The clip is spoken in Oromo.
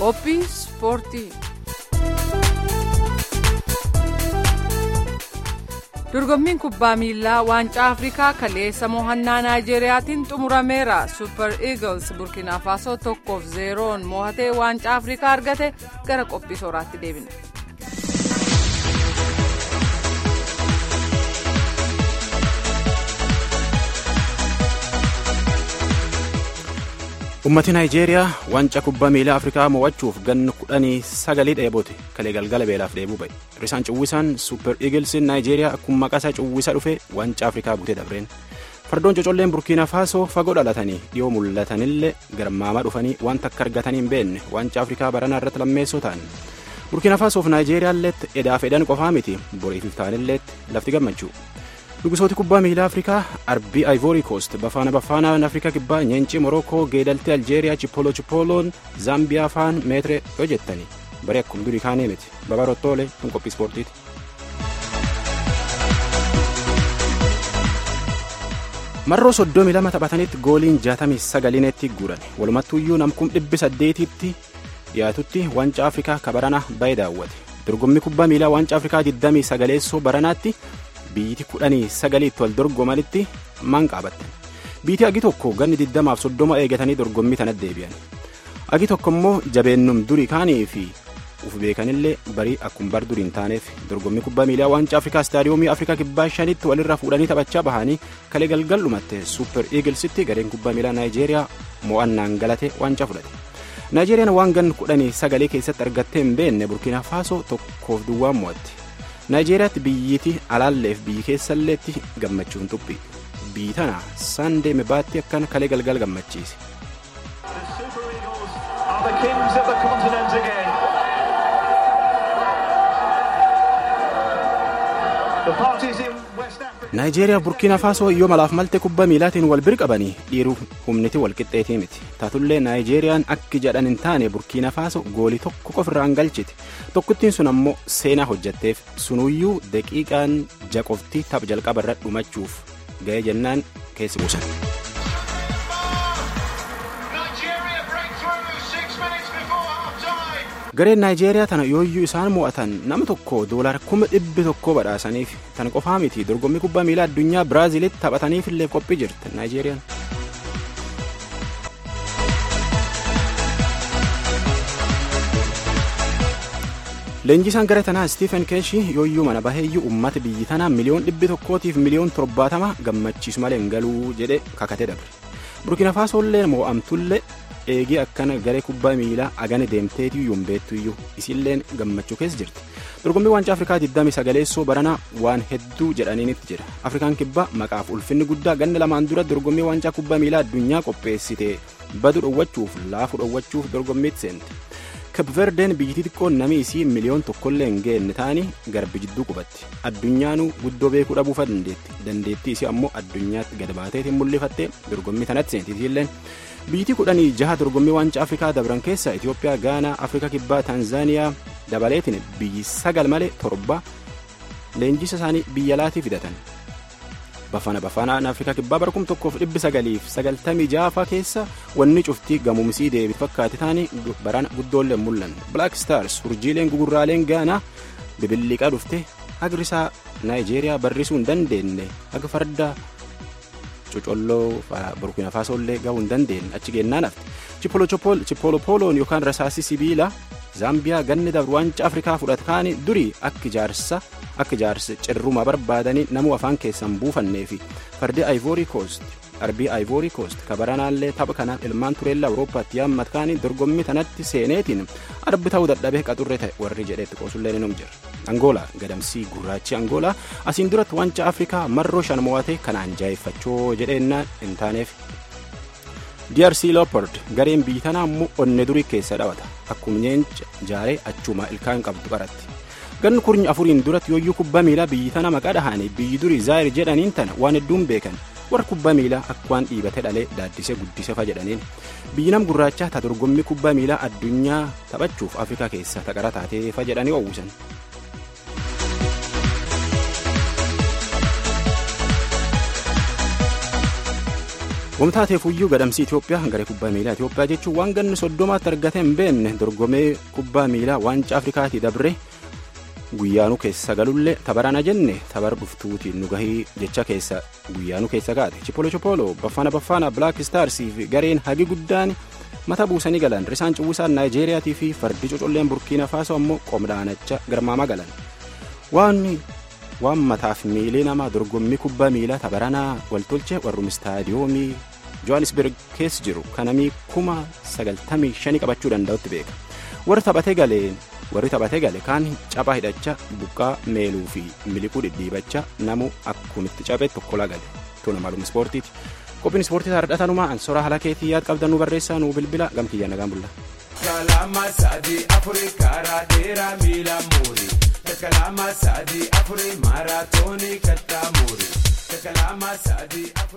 qophii ispoortii. dorgommiin kubbaa miilaa waancaa afrikaa kaleessa mo'annaa naayijeeriyaatiin xumurameera super eagles burkina faasoo tokkoof zeeroon mo'atee waancaa afrikaa argate gara qophii sooraatti deebina. ummati naayijeeriyaa waancaa kubbaa miilaa afrikaa mo'achuuf ganna kudhanii sagalii dheebote kalee galgala beelaaf dheebuu ba'e risaan cuwwisaan suuper iigilsiin naayijeeriyaa akkuma maqaa isaa cuwwisa dhufe waancaa afrikaa butee dabreen fardoon cocolleen burkiina faasoo fagoo dhalatanii dhiyoo mul'atanillee garmaamaa dhufanii wanta akka argatanii hin beekne waancaa afrikaa baranaa irratti lammeessoo ta'an burkiina faasoof naayijeeriyaalleetti edaaf edan qofaa miti boriif iftaanilleetti lafti gammachuu Dhugusooti kubbaa miilaa Afrikaa arbii Ivory Coast bafaana bafaanaan Afrikaa kibbaa nyeencii Morokoo geedaltii Aljeeriyaa Chipolo Chipoloon Zaambiyaa faan meetire yoo jettanii baree akkuma durii kaanee miti babarottoolee kun qophii ispoortiiti. Marroo soddomii lama taphatanitti gooliin jaatamii sagaliinetti guuran walumattuuyyuu namkum dhibbi saddeetitti dhiyaatutti waancaa Afrikaa kabarana baay'ee daawwate dorgommii kubbaa miilaa waancaa Afrikaa 29 baranaatti. biyyiti kudhanii sagaliitti wal dorgomanitti maan qaabatte biitii agi tokko ganni diddamaaf soddoma eegatanii dorgommii tanatti deebi'an agi tokko immoo jabeennum durii kaanii fi uf beekanillee barii akkuma bar durii hin taaneef dorgommii kubbaa miilaa waancaa afrikaa istaadiyoomii afrikaa kibbaa shanitti walirra fuudhanii taphachaa bahanii kalee galgal dhumatte suuper iigilsitti gareen kubbaa miilaa naayijeeriyaa mo'annaan galate waancaa fudhate. naayijeeriyaan waan ganni kudhanii sagalee keessatti argattee hin beekne burkiina faasoo tokkoof duwwaan mo'atte. naayijeeriyaatti biyyiti alaalleef biyyi keessalleetti gammachuun xuphi biyyi tana saandee mebaatti akkana kalee galgal gammachiise. naayijeeriyaa burkiina faasoo yoo malaaf malte kubbaa miilaatiin wal bir qabanii dhiiruu humniti wal qixxeetii miti taatullee naayijeeriyaan akki jedhan hin taane burkiina faasoo goolii tokko qofirraan galchite tokkittiin sun ammoo seenaa hojjatteef sunuyyuu daqiiqaan jaqofti tapha jalqaba irra dhumachuuf ga'ee jennaan keessi buusan. gareen naayijeeriyaa tana yooyyuu isaan mo'atan nama tokko doolara kuma dhibbi tokko badhaasaniif tan qofaa miti dorgommii kubbaa miilaa addunyaa biraaziilitti taphataniif illee qophii jirti naayijeeriyaan. leenjisaan gara tanaa stiifen keeshii yooyyuu mana baheeyyuu uummata biyyi tanaa miliyoon dhibbi tokkootiif miliyoon torbaatama gammachiisu malee hin galuu jedhe kakatee dabre burkina faasoollee mo'amtullee eegee akkana garee kubbaa miilaa agane deemteetiyyuu hin beektuyyuu isilleen gammachuu keessa jirti dorgommii waancaa afrikaa 29 baranaa waan hedduu jedhaniinitti jira afrikaan kibbaa maqaaf ulfinni guddaa ganna lamaan dura dorgommii waancaa kubbaa miilaa addunyaa qopheessite badu dhowwachuuf laafu dhowwachuuf dorgommiitti seente kabverdeen biyyittii xiqqoon namni isii miliyoon tokkollee hin geenne ta'anii garbi jidduu qubatti addunyaanuu guddoo beekuu dhabuufa dandeetti dandeettii isii ammoo addunyaatti gad baateetiin mul'ifattee dorgommii tanatti seentitiilleen biyyittii kudhanii jaha dorgommii waancaa afrikaa dabran keessa itiyoophiyaa gaanaa afrikaa kibbaa taanzaaniyaa dabaleetiin biyyi sagal malee torba leenjisa isaanii biyya laatii fidatan bafana bafanaan afrikaa kibbaa bara kum tokkoof dhibbi sagaliif sagaltamii jaafaa keessa wanni cuftii gamuumsii deebi fakkaate taanii barana guddoollee mul'an black stars urjiileen gugurraaleen gaanaa bibilliqaa dhufte hagrisaa naayijeeriyaa barrisuu hin dandeenye haga farda cocolloo burkina faasoollee gahuu hin dandeenye achi geennaan hafte chipolopoloon yookaan rasaasii sibiila zaambiyaa ganni dabru waancaa afrikaa fudhate kaanii durii akka ijaarsa akka ijaarsa cirruma barbaadanii namuu afaan keessan buufannee fi fardi ivory coast arbii ivory coast kabaranaallee tapha kanaaf ilmaan tureellaa awurooppaatti yaammat kaanii dorgommii tanatti seeneetiin arbi ta'uu dadhabee qaxurree ta'e warri jedheetti qoosullee ni jira angoolaa gadamsii gurraachi angoolaa asiin duratti waancaa afrikaa marroo shan mo'ate kanaan jaayeffachoo jedheennaan hin taaneef DRC Leopard gareen biyyi tanaa immoo onne durii keessa dhaabata akkuma nyeencha jaaree achuma ilkaan qabdu qaratti ganni kurnya afuriin duratti yooyyuu kubbaa miilaa biyyi tana maqaa dhahanii biyyi durii zaayir jedhaniin tana waan hedduun beekan warra kubbaa miilaa akka waan dhiibate dhalee daaddisee guddise fa jedhaniin biyyi nam gurraachaa ta dorgommii kubbaa miilaa addunyaa taphachuuf afrikaa keessa taqara taatee fa jedhanii oowwisan. Wamtaateefuyyuu gadamsii Itoophiyaa garee kubbaa miilaa Itoophiyaa jechuun waan ganni soddomaatti argatee hin beekne dorgomee kubbaa miilaa waancaa Afrikaatii dabre guyyaanuu keessa galullee tabarana jenne tabar dhuftuutiin nu gahii jecha keessa guyyaanuu keessa kaate Chipolo Chipolo Baffana Baffana Black Starsii fi gareen hagi guddaan mata buusanii galan risaan cuwwisaan Naayijeeriyaatii fi fardi cocolleen Burkiina Faasoo ammoo qomdaanacha garmaamaa galan waan waan mataaf miilee namaa dorgommii kubbaa miilaa tabaranaa waltolchee warrum istaadiyoomii johannisberg keessa jiru kanamii kuma sagaltamii shanii qabachuu danda'utti beeka warri taphatee galeen warri taphatee gale kaan caphaa hidhacha buqqaa meeluu fi miliquu dhidhiibacha namu akkumitti caphee tokkolaa gale tuna maalum ispoortiiti qophiin ispoortii taardhatanumaa ansora haala keetii yaad qabdanuu barreessaa nuu bilbila gamkiyya nagaan bulla. Kalama sadi afuri karaa dheeraa miila muuri. Kalama sadi afuri maaraatoonii kattaa muuri. Kalama sadi afuri.